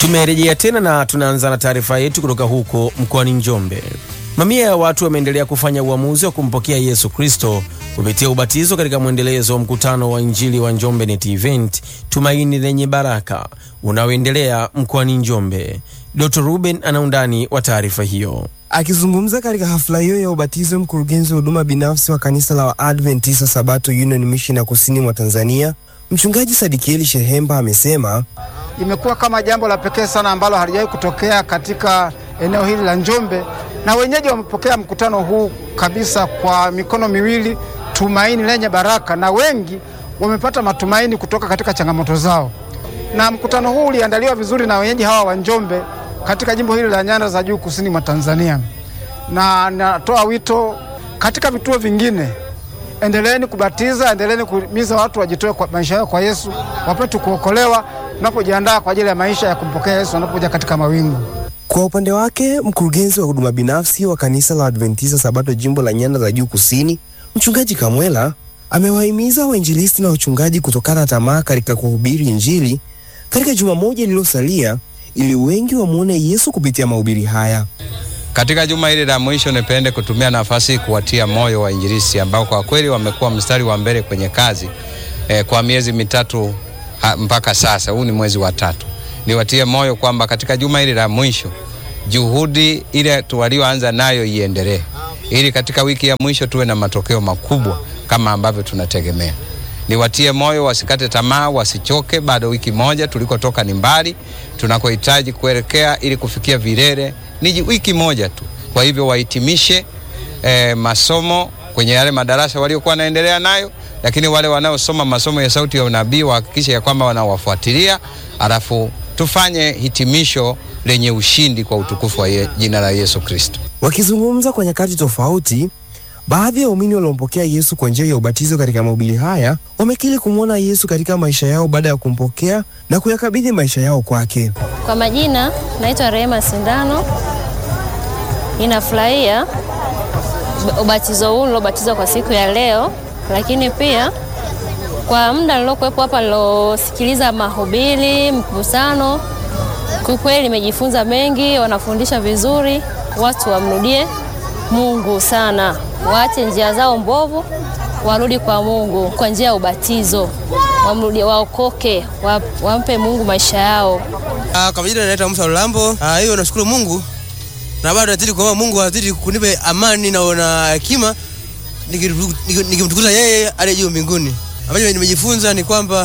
Tumerejea tena na tunaanza na taarifa yetu kutoka huko mkoani Njombe. Mamia ya watu wameendelea kufanya uamuzi wa kumpokea Yesu Kristo kupitia ubatizo katika mwendelezo wa mkutano wa Injili wa Njombe Net Event Tumaini Lenye Baraka unaoendelea mkoani Njombe. Dr. Ruben ana undani wa taarifa hiyo. Akizungumza katika hafla hiyo ya ubatizo, mkurugenzi wa huduma binafsi wa kanisa la Waadventista Sabato Union Mission ya kusini mwa Tanzania, mchungaji Sadikieli Shehemba amesema imekuwa kama jambo la pekee sana ambalo halijawahi kutokea katika eneo hili la Njombe, na wenyeji wamepokea mkutano huu kabisa kwa mikono miwili, tumaini lenye baraka, na wengi wamepata matumaini kutoka katika changamoto zao. Na mkutano huu uliandaliwa vizuri na wenyeji hawa wa Njombe katika jimbo hili la Nyanda za Juu kusini mwa Tanzania, na natoa wito katika vituo vingine endeleeni kubatiza, endeleeni kuhimiza watu wajitoe kwa maisha yao kwa Yesu, wapate kuokolewa tunapojiandaa kwa ajili ya maisha ya kumpokea Yesu anapokuja katika mawingu. Kwa upande wake, mkurugenzi wa huduma binafsi wa kanisa la Adventista Sabato jimbo la Nyanda za Juu kusini, mchungaji Kamwela amewahimiza wainjilisti na wachungaji kutokana tamaa katika kuhubiri Injili katika juma moja lililosalia ili wengi wamwone Yesu kupitia mahubiri haya. Katika juma hili la mwisho nipende kutumia nafasi kuwatia moyo wainjilisti ambao kwa kweli wamekuwa mstari wa mbele kwenye kazi eh, kwa miezi mitatu ha, mpaka sasa. Huu ni mwezi wa tatu. Niwatie moyo kwamba katika juma hili la mwisho juhudi ile walioanza nayo iendelee, ili katika wiki ya mwisho tuwe na matokeo makubwa kama ambavyo tunategemea. Niwatie moyo wasikate tamaa, wasichoke. Bado wiki moja, tulikotoka ni mbali, tunakohitaji kuelekea ili kufikia vilele ni wiki moja tu. Kwa hivyo wahitimishe eh, masomo kwenye yale madarasa waliokuwa wanaendelea nayo, lakini wale wanaosoma masomo ya sauti ya unabii wahakikishe ya kwamba wanawafuatilia, alafu tufanye hitimisho lenye ushindi kwa utukufu wa ye, jina la Yesu Kristo. Wakizungumza kwa nyakati tofauti, baadhi ya waumini waliompokea Yesu kwa njia ya ubatizo katika mahubiri haya wamekiri kumwona Yesu katika maisha yao baada ya kumpokea na kuyakabidhi maisha yao kwake. Kwa majina naitwa Rehema Sindano. Ninafurahia ubatizo huu nilobatizwa kwa siku ya leo, lakini pia kwa muda nilokuwepo hapa nilosikiliza mahubiri, mkusano, kwa kweli nimejifunza mengi. Wanafundisha vizuri, watu wamrudie Mungu sana, waache njia zao mbovu, warudi kwa Mungu kwa njia ya ubatizo, wamrudie, waokoke, wampe Mungu maisha yao. Ah, kwa majina naitwa Musa Lulambo. Ah, hiyo nashukuru Mungu na bado nazidi kuomba Mungu azidi kunipe amani na na hekima nikimtukuza yeye aliye juu mbinguni. Ambacho nimejifunza ni kwamba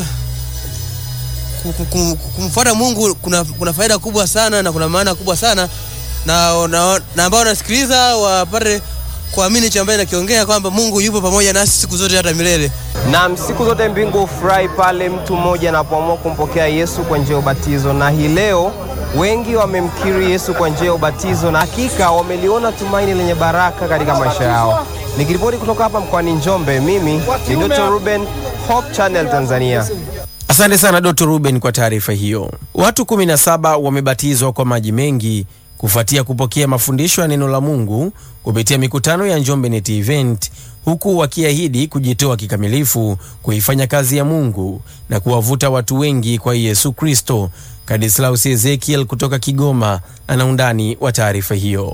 kumfuata Mungu kuna, kuna faida kubwa sana na kuna maana kubwa sana na, na, na ambao wanasikiliza wapate kuamini hicho ambaye nakiongea kwamba Mungu yupo pamoja nasi siku zote hata milele. Na siku zote mbingu hufurahi pale mtu mmoja anapoamua kumpokea Yesu kwa njia ya ubatizo, na hii leo wengi wamemkiri Yesu kwa njia ya ubatizo na hakika wameliona tumaini lenye baraka katika maisha yao. Nikiripoti kutoka hapa mkoani Njombe, mimi ni Dr. Ruben, Hope Channel Tanzania. Asante sana Dr. Ruben kwa taarifa hiyo. Watu 17 wamebatizwa kwa maji mengi kufuatia kupokea mafundisho ya neno la Mungu kupitia mikutano ya Njombe Net Event, huku wakiahidi kujitoa kikamilifu kuifanya kazi ya Mungu na kuwavuta watu wengi kwa Yesu Kristo. Kadislaus Ezekiel kutoka Kigoma ana undani wa taarifa hiyo.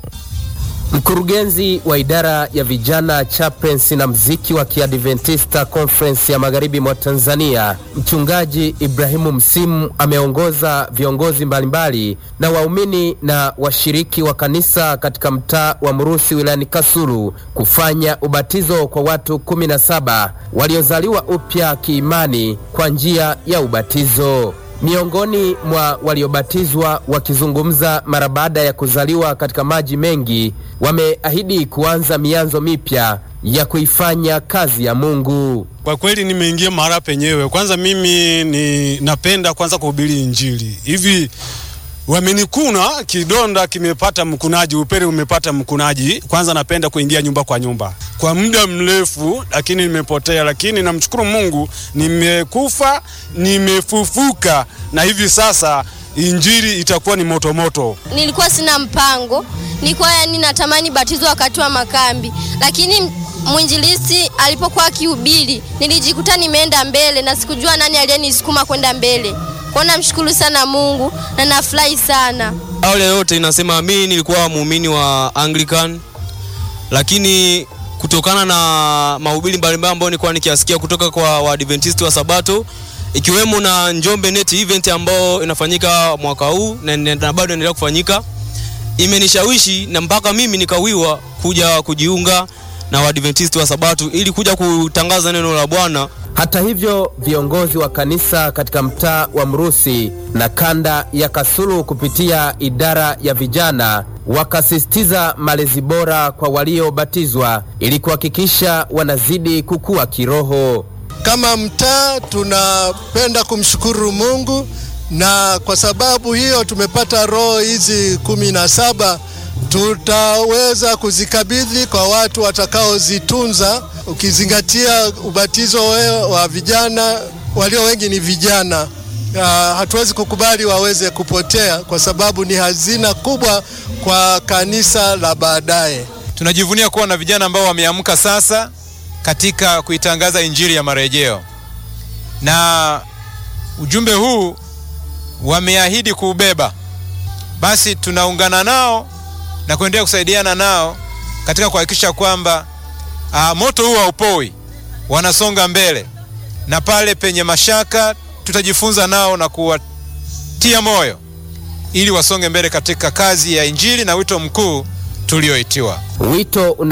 Mkurugenzi wa idara ya vijana chaplains na mziki wa Kiadventista Conference ya Magharibi mwa Tanzania, Mchungaji Ibrahimu Msimu ameongoza viongozi mbalimbali na waumini na washiriki wa kanisa katika mtaa wa Mrusi wilayani Kasulu kufanya ubatizo kwa watu kumi na saba waliozaliwa upya kiimani kwa njia ya ubatizo. Miongoni mwa waliobatizwa wakizungumza mara baada ya kuzaliwa katika maji mengi, wameahidi kuanza mianzo mipya ya kuifanya kazi ya Mungu. Kwa kweli nimeingia mahali penyewe. Kwanza mimi ni napenda kwanza kuhubiri Injili hivi wamenikuna kidonda kimepata mkunaji, upele umepata mkunaji. Kwanza napenda kuingia nyumba kwa nyumba kwa muda mrefu, lakini nimepotea, lakini namshukuru Mungu, nimekufa nimefufuka, na hivi sasa injili itakuwa ni motomoto. Nilikuwa sina mpango, nilikuwa yani natamani batizo wakati wa makambi, lakini mwinjilisi alipokuwa akihubiri nilijikuta nimeenda mbele na sikujua nani aliyenisukuma kwenda mbele. Kwa namshukuru sana Mungu na nafurahi sana. Awali yote inasema mimi nilikuwa muumini wa Anglican, lakini kutokana na mahubiri mbalimbali ambayo nilikuwa nikiasikia kutoka kwa Waadventista wa Sabato ikiwemo na Njombe Net event ambayo inafanyika mwaka huu na, na, na bado inaendelea kufanyika, imenishawishi na mpaka mimi nikawiwa kuja kujiunga na Waadventista wa Sabato ili kuja kutangaza neno la Bwana. Hata hivyo, viongozi wa kanisa katika mtaa wa Mrusi na kanda ya Kasulu kupitia idara ya vijana wakasisitiza malezi bora kwa waliobatizwa ili kuhakikisha wanazidi kukua kiroho. Kama mtaa tunapenda kumshukuru Mungu na kwa sababu hiyo tumepata roho hizi kumi na saba tutaweza kuzikabidhi kwa watu watakaozitunza, ukizingatia ubatizo wa vijana, walio wengi ni vijana. Uh, hatuwezi kukubali waweze kupotea kwa sababu ni hazina kubwa kwa kanisa la baadaye. Tunajivunia kuwa na vijana ambao wameamka sasa katika kuitangaza injili ya marejeo, na ujumbe huu wameahidi kuubeba. Basi tunaungana nao na kuendelea kusaidiana nao katika kuhakikisha kwamba uh, moto huu haupoi, wanasonga mbele, na pale penye mashaka tutajifunza nao na kuwatia moyo ili wasonge mbele katika kazi ya injili na wito mkuu tulioitiwa. Wito una